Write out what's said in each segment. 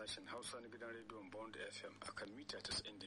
sashen Hausa na gidan rediyon Bond FM akan mita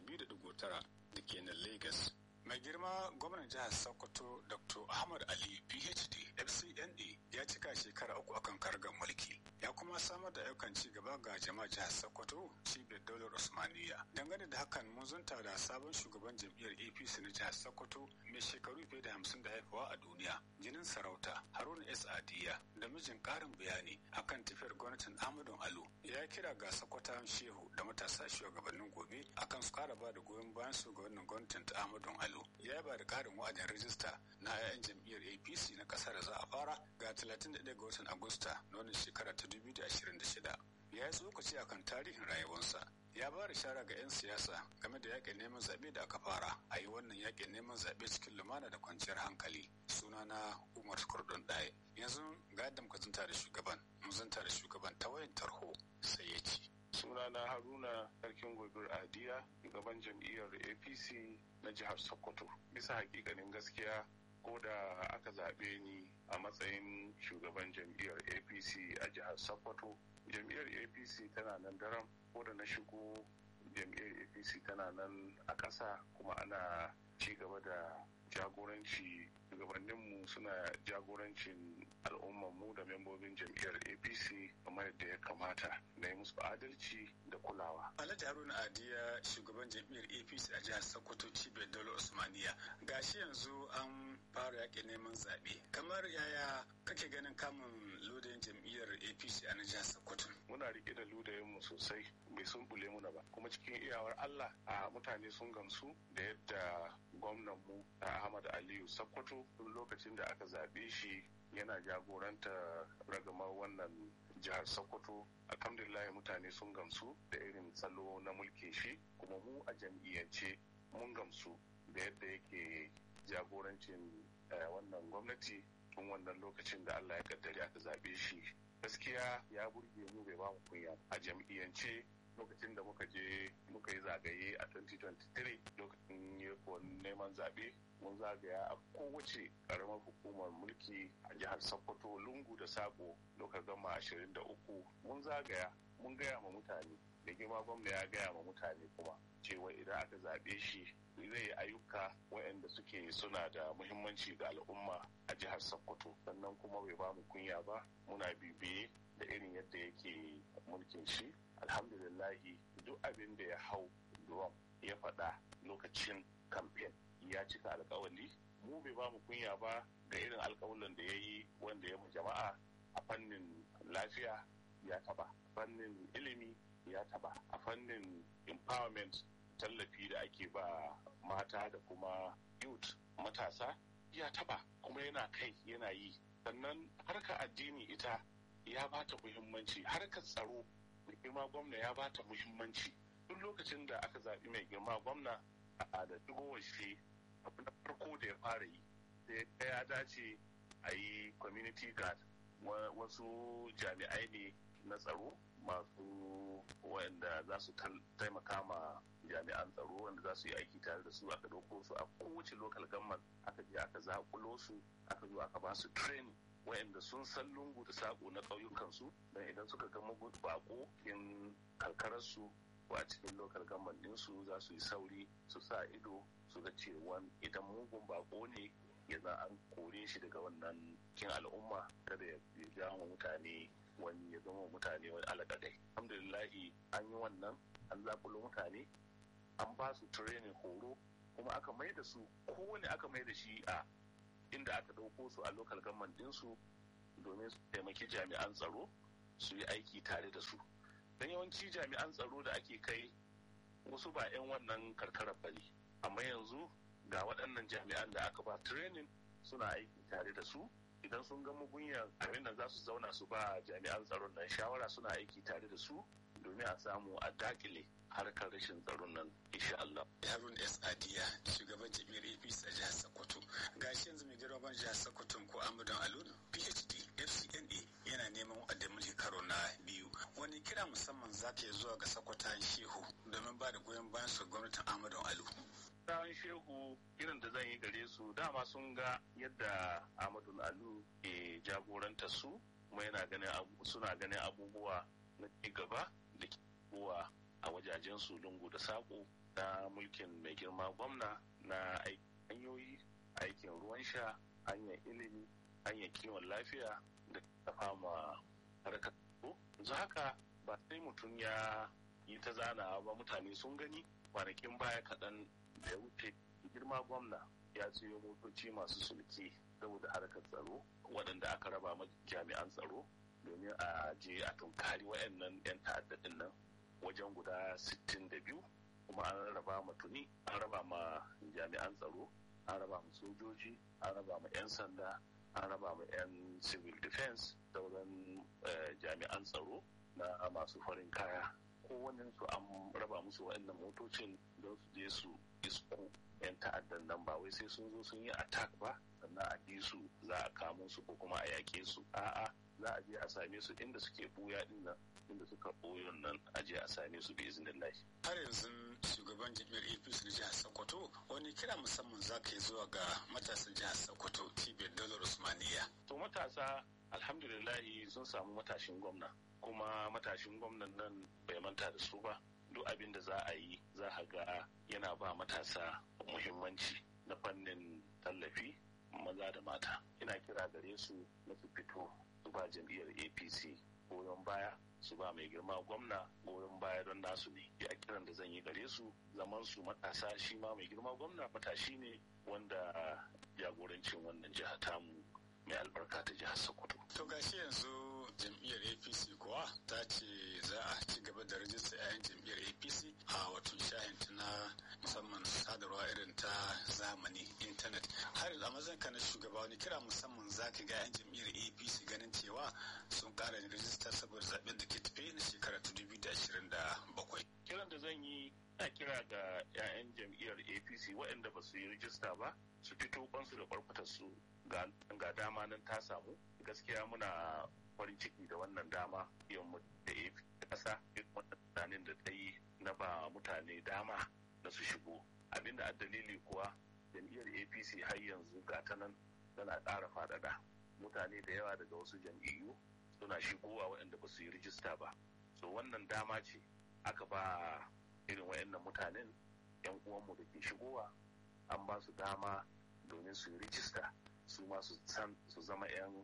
92.9 da ke nan Lagos. Mai girma gwamnan jihar Sokoto Dr. Ahmad Ali PhD FCNA ya cika shekara uku akan kargar mulki. Ya kuma samar da ayyukan ci gaba ga jama'a jihar Sokoto cibiyar daular Usmaniya. Dangane da hakan mun zunta da sabon shugaban jam'iyyar APC na jihar Sokoto mai shekaru fiye da hamsin da haifawa a duniya. Jinin sarauta Haruna S. Adiya da mijin karin bayani akan tafiyar gwamnatin Ahmadu Alu ya kira ga Sokotan Shehu da matasa shugabannin gobe akan su kara ba da goyon bayan shugabannin gwamnatin ta Ahmadu Alu. Ya ba da karin wa'adin rajista na 'ya'yan jam'iyyar APC na kasar da za a fara ga 31 ga watan Agusta na wannan shekara ta 2026. Ya yi tsokaci akan tarihin rayuwarsa ya ba da shara ga 'yan siyasa game da yakin neman zaɓe da aka fara a yi wannan yakin neman zaɓe cikin lumana da kwanciyar hankali sunana umar kurdun ɗaya yanzu ga yadda muka zanta da shugaban mu zanta da shugaban ta wayan tarho sai ya ci sunana haruna sarkin gobir adiya shugaban jam'iyyar apc na jihar sokoto bisa hakikanin gaskiya ko da aka zaɓe ni a matsayin shugaban jam'iyyar apc a jihar sokoto jam'iyyar apc tana nan daram ko da na shigo jam'iyyar apc tana nan a ƙasa kuma ana ci gaba da jagoranci shugabanninmu suna jagorancin al'ummanmu da membobin jam'iyyar apc kamar yadda ya kamata na yi musu adalci da kulawa alhaji haruna adiya shugaban jam'iyyar apc a jihar sokoto cibiyar daular usmaniya gashi yanzu an fara yaƙin neman zaɓe kamar yaya kake ganin kamun lodayin jam'iyyar apc a na jihar sokoto muna rike da ludayinmu sosai bai sun bule muna ba kuma cikin iyawar allah a mutane sun gamsu da yadda gwamnanmu ahmad aliyu sokoto tun lokacin da aka zaɓe shi yana jagoranta ragamar wannan jihar sokoto alhamdulillah mutane sun gamsu da irin salo na mulkin shi kuma mu a jam'iyyance mun gamsu da yadda yake jagorancin wannan gwamnati tun wannan lokacin da allah ya kaddari aka zaɓe shi gaskiya ya burge mu bai ba mu kunya a jam'iyyance lokacin da muka je muka yi zagaye a 2023 lokacin yakon neman zaɓe mun zagaya a kowace ƙaramar hukumar mulki a jihar sokoto lungu da sako lokacin gama 23 mun zagaya mun gaya ma mutane da girma gwamna ya gaya ma mutane kuma cewa idan aka zaɓe shi zai yi ayyuka waɗanda suke suna da muhimmanci ga al'umma a jihar sokoto sannan kuma bai ba mu kunya ba muna bibiye da irin yadda yake mulkin shi alhamdulillahi duk abin da ya hau drum ya faɗa lokacin kamfen ya cika alkawali mu bai ba mu kunya ba ga irin alkawalin da ya yi wanda ya mu jama'a a fannin lafiya ya taba fannin ilimi ya taba a fannin empowerment tallafi da ake ba mata da kuma youth matasa ya taba kuma yana kai yana yi sannan harka addini ita ya bata muhimmanci harkar tsaro mai girma gwamna ya bata muhimmanci duk lokacin da aka zaɓi mai girma gwamna a da shigowar shi abu na farko da ya fara yi sai ya dace a yi community guard wasu jami'ai ne na tsaro masu wanda za su taimaka ma jami'an tsaro wanda za su yi aiki tare da su aka ɗauko su a kowace local government aka je aka zakulo su aka zo aka ba su training wayanda sun san lungu da sako na ƙauyukansu don idan suka ga bako in karkararsu ko a cikin local government ɗinsu za su yi sauri su sa ido su ga cewa idan mugun bako ne ya za an kore shi daga wannan kin al'umma kada ya jawo mutane wani ya zama mutane wani alaƙadai alhamdulillahi an yi wannan an zakulo mutane an ba su training horo kuma aka mai da su kowane aka mai da shi a inda aka ɗauko su a local government ɗinsu domin su taimaki jami'an tsaro su yi aiki tare da su don yawanci jami'an tsaro da ake kai wasu ba 'yan wannan karkarar bane amma yanzu ga waɗannan jami'an da aka ba training suna aiki tare da su idan sun ga mugunyan abin da za su zauna su ba jami'an tsaron nan shawara suna aiki tare da su domin a samu a dakile harkar rashin tsaron nan insha Allah. Harun S. Adiya shugaban jami'ar APC a jihar Sokoto. Gashi yanzu mai girman jihar Sokoto ko Amudan Alun PhD FCNA yana neman wadda mulki karo na biyu. Wani kira musamman za ta zuwa ga Sokotan Shehu domin ba da goyon bayan su gwamnatin Amudan Alu. Sa'an Shehu irin da zan yi gare su dama sun ga yadda Ahmadu Alu ke jagoranta su kuma yana ganin suna ganin abubuwa na ci gaba da shigowa a wajajen su lungu da saƙo na mulkin mai girma gwamna na hanyoyi aikin ruwan sha hanyar ilimi hanyar kiwon lafiya da tafa ma harkar yanzu haka ba sai mutum ya yi ta zanawa ba mutane sun gani kwanakin baya kaɗan da ya wuce girma gwamna ya siyo motoci masu sulki saboda harkar tsaro waɗanda aka raba ma jami'an tsaro domin a je a tunkari waɗannan 'yan ta'addadin nan wajen guda 62 kuma an raba ma tuni an raba ma jami'an tsaro an raba ma sojoji an raba ma 'yan sanda an raba ma 'yan civil defense sauran jami'an tsaro na masu farin kaya kowannen su an raba musu waɗannan motocin don su je su isko 'yan ta'addan nan ba wai sai sun zo sun yi attack ba sannan a bi su za a kamo su ko kuma a yaƙe su a'a za a je a same su inda suke buya din nan inda suka boyon nan a je a same su bi izinin lahi. har yanzu shugaban jami'ar apc na jihar sokoto wani kira musamman za ka yi zuwa ga matasan jihar sokoto cibiyar dalar usmaniya. to matasa alhamdulillahi sun samu matashin gwamna kuma matashin gwamnan nan bai manta da su ba duk abin da za a yi za a ga yana ba matasa muhimmanci na fannin tallafi maza da mata ina kira gare su na su fito su ba jam'iyyar apc goyon baya su ba mai girma gwamna goyon baya don nasu ne ya kiran da zan yi gare su zaman su matasa shi ma mai girma gwamna matashi ne wanda jagorancin wannan jiha tamu mai albarka ta jihar sokoto to gashi yanzu jam'iyyar apc kuwa ta ce za a ci gaba da rajista 'ya'yan jam'iyyar apc a wato shahin na musamman sadarwa irin ta zamani intanet har a mazan ka na shugaba wani kira musamman za ka ga 'yan jam'iyyar apc ganin cewa sun kara rajista saboda zaben da ke tafe na shekara ta dubu da ashirin da bakwai. kiran da zan yi na kira ga 'ya'yan jam'iyyar apc waɗanda ba su yi rijista ba su fito kwansu da kwarkwatar su ga dama nan ta samu gaskiya muna farin ciki da wannan dama mu da ƙasa wannan tunanin da ta yi na ba mutane dama da su shigo abinda a dalili kuwa jam'iyyar apc har yanzu ga ta nan tana ƙara faɗaɗa mutane da yawa daga wasu jam'iyyu suna shigowa waɗanda ba su yi rijista ba so wannan dama ce aka ba irin waɗannan mutanen yan uwanmu da ke shigowa an ba su dama domin su yi rijista su ma su zama 'yan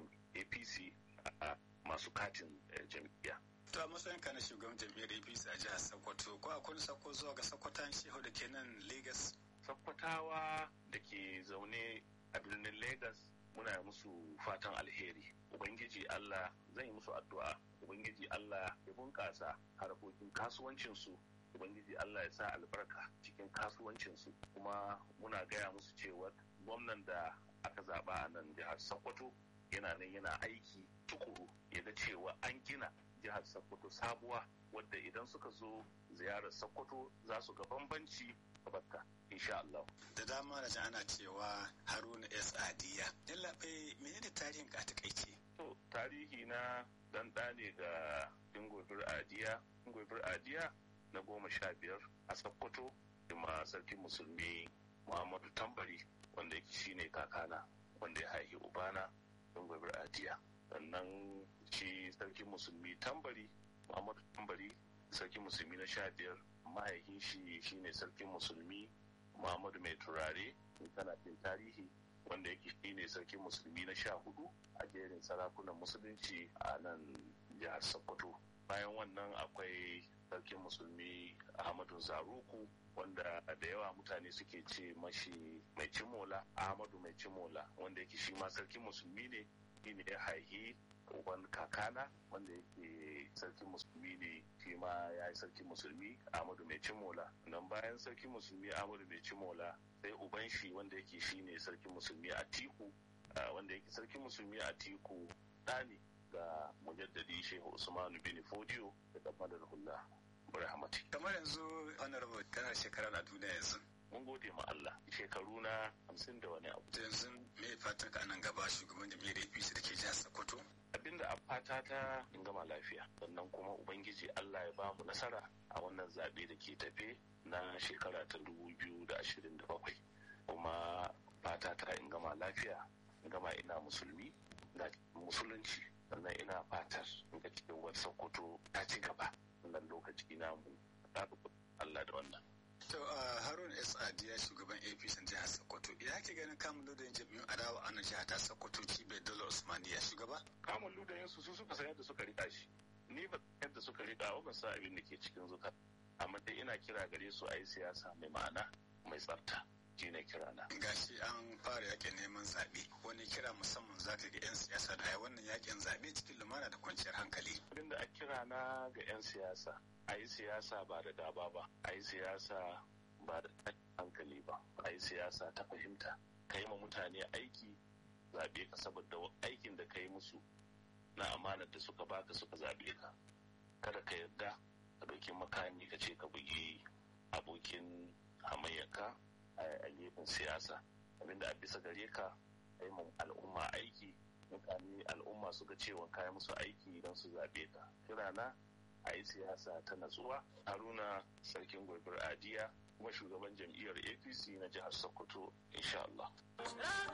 apc a masu katin jam'iyya. To a matsayin ka na shugaban jam'iyyar APC a jihar Sokoto ko akwai sako zuwa ga Sokotan Shehu da ke nan Lagos? Sokotawa da ke zaune a birnin Lagos muna musu fatan alheri. Ubangiji Allah zai musu addu'a. Ubangiji Allah ya bunƙasa harkokin kasuwancinsu. Ubangiji Allah ya sa albarka cikin kasuwancinsu. Kuma muna gaya musu cewa gwamnan da aka zaɓa a nan jihar Sokoto yana nan yana aiki tukuru ya ga cewa an gina jihar Sokoto sabuwa wadda idan suka zo ziyarar Sokoto za su ga bambanci gabatta insha Allah. Da dama da ana cewa Haruna S. Adiya. Yallaɓe menene tarihin ka takaice? To tarihi na dan ne ga Dingobir Adiya. Dingobir Adiya na goma sha biyar a Sokoto da sarkin musulmi Muhammadu Tambari wanda yake shine kakana wanda ya haihi ubana don gwabir ajiya sannan shi sarkin musulmi tambari muhammadu tambari sarkin musulmi na sha biyar mahaifin shi shine sarkin musulmi muhammadu mai turare tana fin tarihi wanda yake shine sarkin musulmi na sha hudu a jerin sarakunan musulunci a nan jihar sokoto bayan wannan akwai sarkin musulmi ahmadu zaruku wanda da yawa mutane suke ce mashi mai cimola ahmadu mai cimola wanda yake shi ma sarkin musulmi ne shi ne ya haihi uban kakana wanda yake sarkin musulmi ne shi ma ya yi sarkin musulmi ahmadu mai cimola nan bayan sarkin musulmi ahmadu mai cimola sai uban shi wanda yake shi ne sarkin musulmi a tiku wanda yake sarkin musulmi a tiku ɗani ga mujaddadi shehu usmanu bin fodiyo da kamadar hula rahmati kamar yanzu honorable kana shekara na duniya yanzu mun gode ma Allah shekaru na hamsin da wani abu yanzu me fatan ka nan gaba shugaban jami'ar APC da ke jihar Sokoto abinda a fata ta in gama lafiya sannan kuma ubangiji Allah ya ba mu nasara a wannan zaɓe da ke tafe na shekara ta dubu biyu da ashirin da bakwai kuma fata ta in gama lafiya in gama ina musulmi ga musulunci sannan ina fatar in ga cikin wata sokoto ta ci gaba wannan lokaci To Harun S. Adiya shugaban APC jihar Sokoto ya ke ganin kamun ludayin jami'un adawa a nan jihar ta Sokoto cibiyar Dala Usmaniya shugaba? Kamun ludayin su su suka san yadda suka rika shi. Ni ba yadda suka rika ba sa abin da ke cikin zuka. Amma dai ina kira gare su a yi siyasa mai ma'ana mai tsafta. Shi ne kira na. Gashi an fara yakin neman zaɓe. Wani kira musamman za ka ga 'yan siyasa da wannan yakin zaɓe cikin lumana da kwanciyar hankali. Abin da a kira na ga 'yan siyasa a yi siyasa ba da daba ba a yi siyasa ba da hankali ba a yi siyasa ta fahimta ka yi ma mutane aiki zaɓe ka saboda aikin da ka yi musu na amanar da suka baka suka zaɓe ka kada ka yarda ka ɗauki makami ka ce ka bugi abokin hamayyarka a gefen siyasa abinda a bisa gare ka yi ma al'umma aiki mutane al'umma suka cewa kayan musu aiki don su zaɓe ka kirana a yi siyasa ta natsuwa haruna sarkin gobir adiya kuma shugaban jam'iyyar apc na jihar sokoto insha Allah.